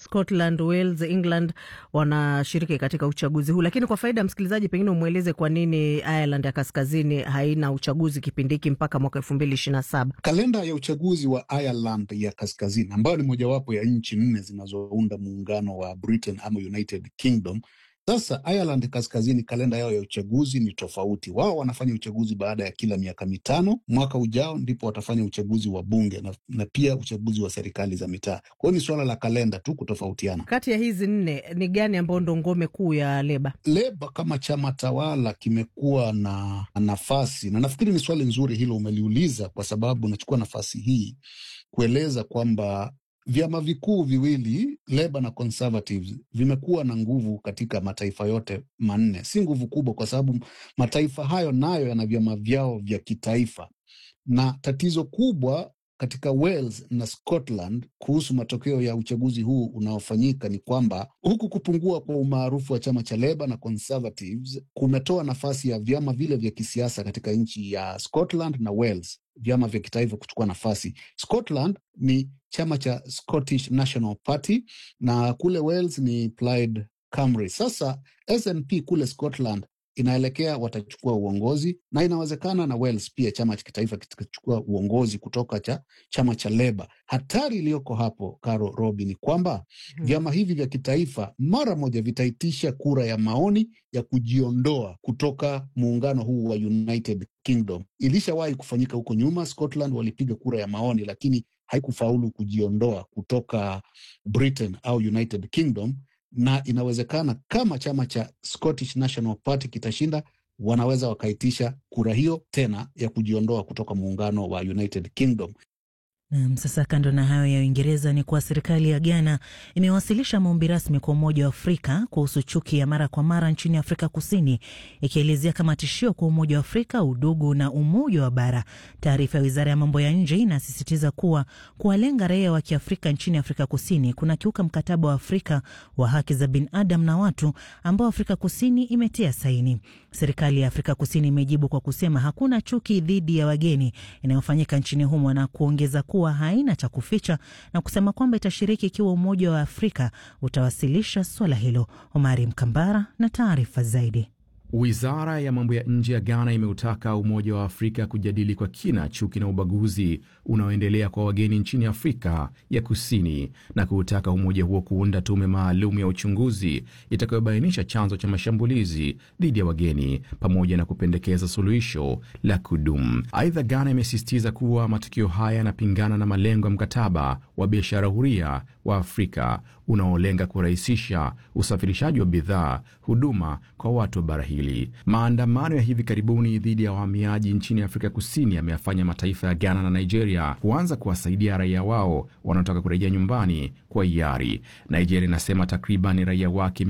Scotland, Wales, England wanashiriki katika uchaguzi huu, lakini kwa faida ya msikilizaji, pengine umweleze kwa nini Ireland ya kaskazini haina uchaguzi kipindi hiki mpaka mwaka elfu mbili ishirini na saba. Kalenda ya uchaguzi wa Ireland ya kaskazini ambayo ni mojawapo ya nchi nne zinazounda muungano wa Britain ama United Kingdom. Sasa Ireland kaskazini, kalenda yao ya uchaguzi ni tofauti. Wao wanafanya uchaguzi baada ya kila miaka mitano. Mwaka ujao ndipo watafanya uchaguzi wa bunge na, na pia uchaguzi wa serikali za mitaa. Kwa hiyo ni suala la kalenda tu kutofautiana. Kati ya hizi nne ni gani ambayo ndo ngome kuu ya Leba? Leba kama chama tawala kimekuwa na nafasi, na nafikiri ni swali nzuri hilo umeliuliza, kwa sababu nachukua nafasi hii kueleza kwamba vyama vikuu viwili Leba na Conservatives vimekuwa na nguvu katika mataifa yote manne. Si nguvu kubwa, kwa sababu mataifa hayo nayo yana vyama vyao vya kitaifa, na tatizo kubwa katika Wales na Scotland kuhusu matokeo ya uchaguzi huu unaofanyika ni kwamba huku kupungua kwa umaarufu wa chama cha Leba na Conservatives kumetoa nafasi ya vyama vile vya kisiasa katika nchi ya Scotland na Wales, vyama vya kitaifa kuchukua nafasi. Scotland ni chama cha Scottish National Party na kule Wales ni Plaid Cymru. Sasa SNP kule Scotland inaelekea watachukua uongozi na inawezekana na Wales pia chama cha kitaifa kitachukua uongozi kutoka cha chama cha Leba. Hatari iliyoko hapo, Caro Robi, ni kwamba Hmm. vyama hivi vya kitaifa mara moja vitaitisha kura ya maoni ya kujiondoa kutoka muungano huu wa United Kingdom. Ilishawahi kufanyika huko nyuma, Scotland walipiga kura ya maoni, lakini haikufaulu kujiondoa kutoka Britain au United Kingdom na inawezekana kama chama cha Scottish National Party kitashinda, wanaweza wakaitisha kura hiyo tena ya kujiondoa kutoka muungano wa United Kingdom. Nam, sasa kando na hayo ya Uingereza ni kuwa serikali ya Ghana imewasilisha maombi rasmi kwa Umoja wa Afrika kuhusu chuki ya mara kwa mara nchini Afrika Kusini, ikielezea kama tishio kwa Umoja wa Afrika, udugu na umoja wa bara. Taarifa ya wizara ya mambo ya nje inasisitiza kuwa kuwalenga raia wa kiafrika nchini Afrika Kusini kuna kiuka mkataba wa Afrika wa haki za binadamu na watu ambao Afrika Kusini imetia saini. Serikali ya Afrika Kusini imejibu kwa kusema hakuna chuki dhidi ya wageni inayofanyika nchini humo na kuongeza kuwa haina cha kuficha na kusema kwamba itashiriki ikiwa Umoja wa Afrika utawasilisha suala hilo. Omari Mkambara na taarifa zaidi. Wizara ya mambo ya nje ya Ghana imeutaka Umoja wa Afrika kujadili kwa kina chuki na ubaguzi unaoendelea kwa wageni nchini Afrika ya Kusini na kuutaka umoja huo kuunda tume maalum ya uchunguzi itakayobainisha chanzo cha mashambulizi dhidi ya wageni pamoja na kupendekeza suluhisho la kudumu. Aidha, Ghana imesisitiza kuwa matukio haya yanapingana na malengo ya mkataba wa biashara huria wa Afrika unaolenga kurahisisha usafirishaji wa bidhaa, huduma kwa watu wa bara hili. Maandamano ya hivi karibuni dhidi ya wahamiaji nchini Afrika Kusini yameyafanya mataifa ya Ghana na Nigeria kuanza kuwasaidia raia wao wanaotaka kurejea nyumbani kwa hiari. Nigeria inasema takriban raia wake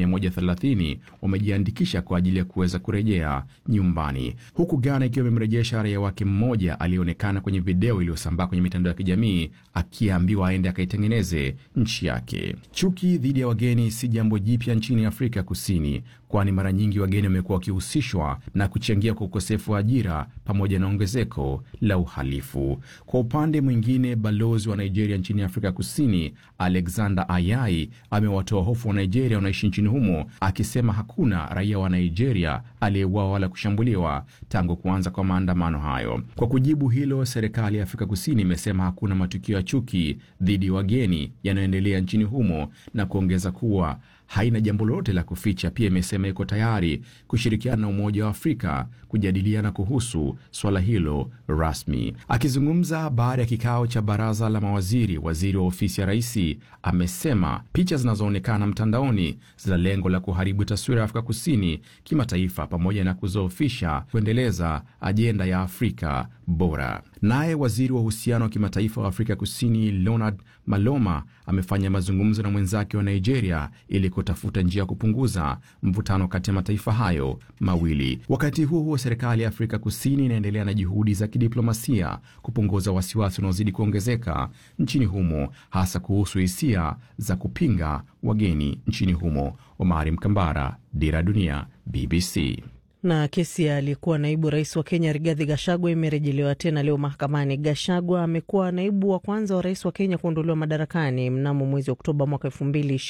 130 wamejiandikisha kwa ajili ya kuweza kurejea nyumbani, huku Ghana ikiwa imemrejesha raia wake mmoja aliyeonekana kwenye video iliyosambaa kwenye mitandao ya kijamii akiambiwa aende akaitengeneze nchi yake. Chuki dhidi ya wageni si jambo jipya nchini Afrika Kusini, kwani mara nyingi wageni wamekuwa wakihusishwa na kuchangia kwa ukosefu wa ajira pamoja na ongezeko la uhalifu. Kwa upande mwingine, balozi wa Nigeria nchini Afrika Kusini Alexander Ayai amewatoa hofu wa Nigeria wanaishi nchini humo, akisema hakuna raia wa Nigeria aliyeuawa wala kushambuliwa tangu kuanza kwa maandamano hayo. Kwa kujibu hilo, serikali ya Afrika Kusini imesema hakuna matukio ya chuki dhidi ya wageni yanayoendelea nchini humo na kuongeza kuwa haina jambo lolote la kuficha. Pia imesema iko tayari kushirikiana na Umoja wa Afrika kujadiliana kuhusu swala hilo rasmi. Akizungumza baada ya kikao cha baraza la mawaziri, waziri wa ofisi ya rais amesema picha zinazoonekana mtandaoni zina lengo la kuharibu taswira ya Afrika Kusini kimataifa pamoja na kuzoofisha kuendeleza ajenda ya Afrika bora. Naye waziri wa uhusiano wa kimataifa wa Afrika Kusini Leonard Maloma amefanya mazungumzo na mwenzake wa Nigeria ili kutafuta njia ya kupunguza mvutano kati ya mataifa hayo mawili. Wakati huo huo, serikali ya Afrika Kusini inaendelea na juhudi za kidiplomasia kupunguza wasiwasi unaozidi kuongezeka nchini humo, hasa kuhusu hisia za kupinga wageni nchini humo. Omari Mkambara, Dira Dunia, BBC. Na kesi ya aliyekuwa naibu rais wa Kenya Rigathi Gachagua imerejelewa tena leo mahakamani. Gachagua amekuwa naibu wa kwanza wa rais wa Kenya kuondolewa madarakani mnamo mwezi Oktoba mwaka elfu mbili